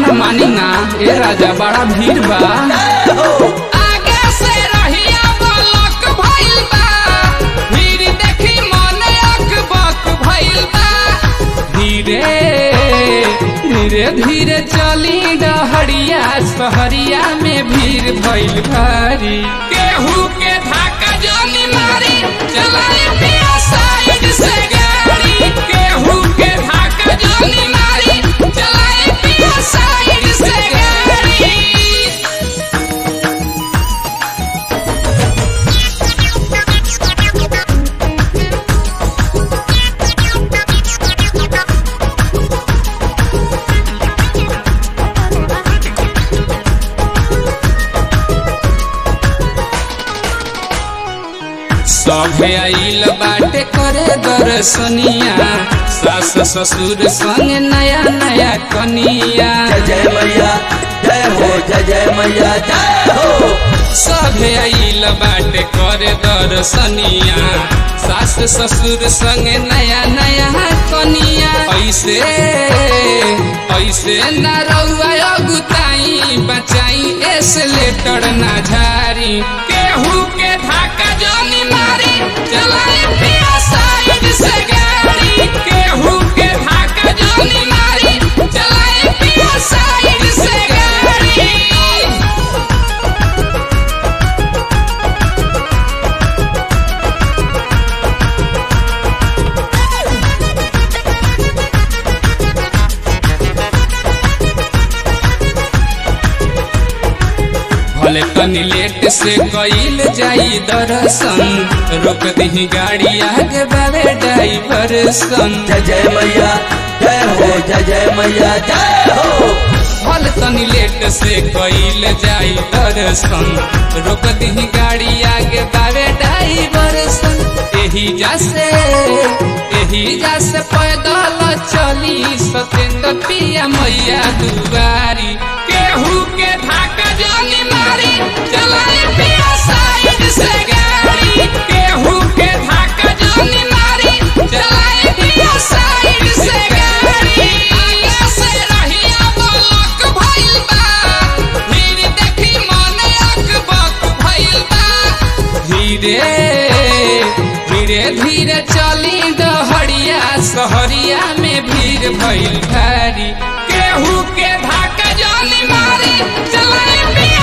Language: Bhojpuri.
न मानी ना ए राजा बड़ा भीड़ बा आगे से रहिया बलक भइल बा भीड़ देखी मन अकबक भइल बा धीरे धीरे धीरे चली डहरिया सहरिया में भीड़ भइल भारी केहू के धाका जानी मारी चलाई पिया साइड से गाड़ी केहू के धाका जानी मारी चलाई पिया साइड से गाड़ी सभे आइल बाटे करे दर्शनिया सास ससुर संग नया नया कनिया जय जय मैया जय हो जय जय मैया जय हो सभे आइल बाटे करे दर्शनिया सास ससुर संग नया नया कनिया ऐसे ऐसे न रउआ अगुताई बचाई एसलेटर ना झारी केहू के धाका जानी मारी चलाई पिया साइड से गाड़ी केहू के धाका जानी मारी चलाई पिया साइड से गाड़ी भले तनी लेट से कईल जाई दर्शन रोक दी गाड़ी आगे बाबे ड्राइवर सन जय जय मैया जय हो जय जय मैया जय हो भले तनी लेट से कईल जाई दर्शन रोक दी गाड़ी आगे बाबे ड्राइवर सन एही जासे एही जासे पैदल चली सतेंद्र पिया मैया दुआरी केहू के धाका जानी मारी चलाई पिया साइड से गाड़ी केहू के धाका जानी मारी चलाई पिया साइड से गाड़ी आगे से रहिया बलक भइल बा भीड़ देखी मन अकबक भइल बा धीरे धीरे धीरे चली डहरिया सहरिया में भीड़ भइल भारी केहू के धाका जानी मारी चलाई पिया